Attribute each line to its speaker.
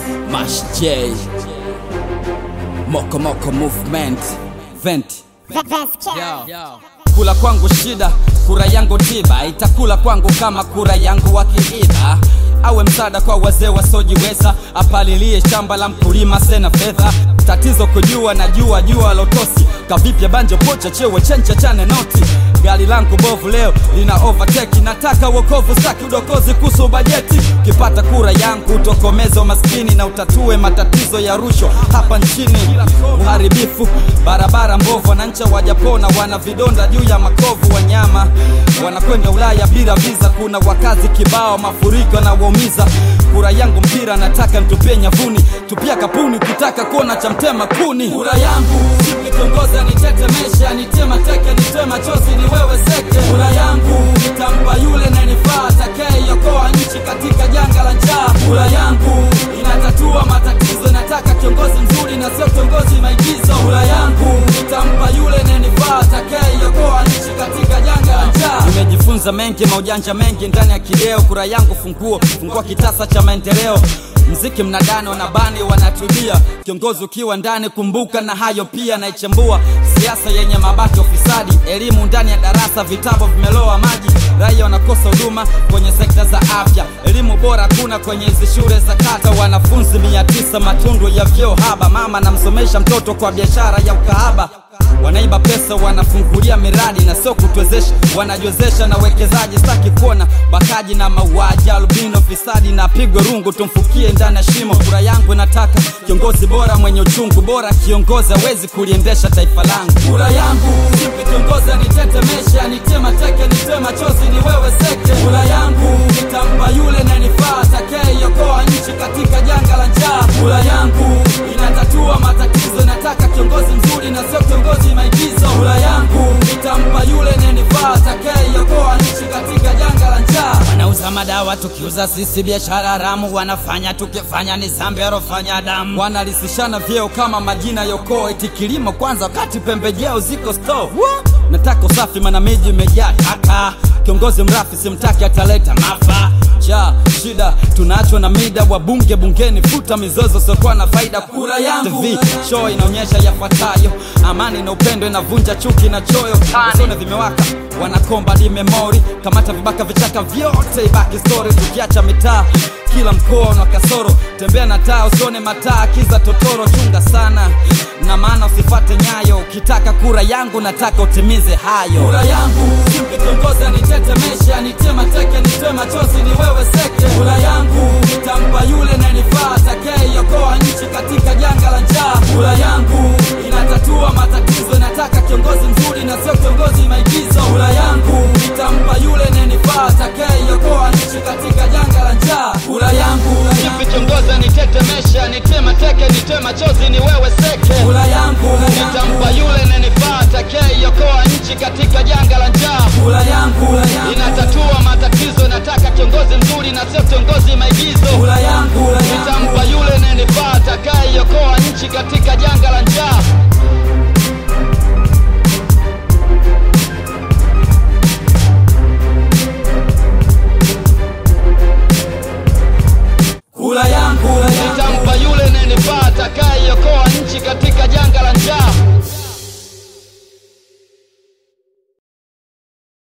Speaker 1: Mash J Moko Moko Movement Vent Kula kwangu shida, kura yangu tiba, itakula kwangu kama kura yangu wakiiba. Awe msaada kwa wazee wasiojiweza, apalilie shamba la mkulima sena fedha. Tatizo kujua na jua jua lotosi, kavipya banjo pocha chewe chencha chane noti. Gari langu bovu leo lina overtake, nataka wokovu staki udokozi kuhusu bajeti. Ukipata kura yangu utokomeze umaskini na utatue matatizo ya rushwa hapa nchini. Uharibifu, barabara mbovu, wananchi wajapona, wana vidonda juu ya makovu. Wanyama wanakwenda Ulaya bila visa, kuna wakazi kibao, mafuriko na waumiza. Kura yangu mpira, nataka mtupie nyavuni, tupia kapuni ukitaka kuona cha mtema kuni. Kura yangu nikiongoza, nitetemesha, nitema teke, nitema chozi, ni wewe seke. Kura yangu nitampa yule nanifaa, atakayeiokoa nchi katika janga la njaa. Kura yangu inatatua matatizo, nataka kiongozi mzuri na sio kiongozi maigizo. Kura yangu nitampa yule nanifaa, atakayeiokoa nchi katika janga la njaa. Nimejifunza mengi, maujanja mengi ndani ya kideo. Kura yangu funguo, fungua kitasa cha maendeleo mziki mnadani wanabani wanatulia kiongozi ukiwa ndani kumbuka na hayo pia naichambua siasa yenye mabaki ufisadi elimu ndani ya darasa vitabu vimeloa maji raia wanakosa huduma kwenye sekta za afya elimu bora kuna kwenye hizi shule za kata wanafunzi mia tisa matundu ya vyoo haba mama namsomesha mtoto kwa biashara ya ukahaba wanaiba pesa wanafungulia miradi na sio kutwezesha wanajiwezesha na wekezaji staki kuona bakaji na mauaji albino fisadi na pigwe rungu tumfukie ndani ya shimo kura yangu inataka kiongozi bora mwenye uchungu bora kiongozi awezi kuliendesha taifa langu kura yangu sipi kiongozi anitetemesha nitema teke nitema chozi ni wewe seke kura yangu nitampa yule nanifaa atakayeiokoa nchi katika janga la njaa kura yangu inatatua matatizo nataka kiongozi mzuri na sio kiongozi maigizo kura yangu nitampa yule nanifaa atakayeiokoa nchi katika janga la njaa wanauza madawa tukiuza sisi biashara haramu wanafanya tukifanya ni zambi arofanya damu wanalisishana vyeo kama majina yokoo eti kilimo kwanza wakati pembejeo ziko store nataka usafi mana miji imejaa taka kiongozi mrafi simtaki ataleta mafa ja shida tunaachwa na mida wabunge bungeni futa mizozo siokuwa na faida kura yangu TV show inaonyesha yafuatayo amani na upendo inavunja chuki na choyo usone vimewaka wanakomba di memori kamata vibaka vichaka vyote ibaki story tukiacha mitaa kila mkoa una kasoro tembea na taa usione mataa kiza totoro chunga sana na maana usifate nyayo ukitaka kura yangu nataka utimize hayo kura yangu simpi kiongozi anitetemesha nitema teke nitema chozi ni wewe seke kura yangu nitampa yule nanifaa atakayeiokoa nchi katika janga la njaa kura yangu inatatua matatizo nataka kiongozi mzuri na sio kiongozi maigizo kura yangu nitampa yule nanifaa atakayeiokoa nchi katika janga la njaa kura yangu
Speaker 2: Kipi kiongozi anitetemesha, nitema teke, nitema chozi, ni wewe seke.
Speaker 1: kura yangu
Speaker 2: Nitampa yule nanifaa, atakayeiokoa nchi katika janga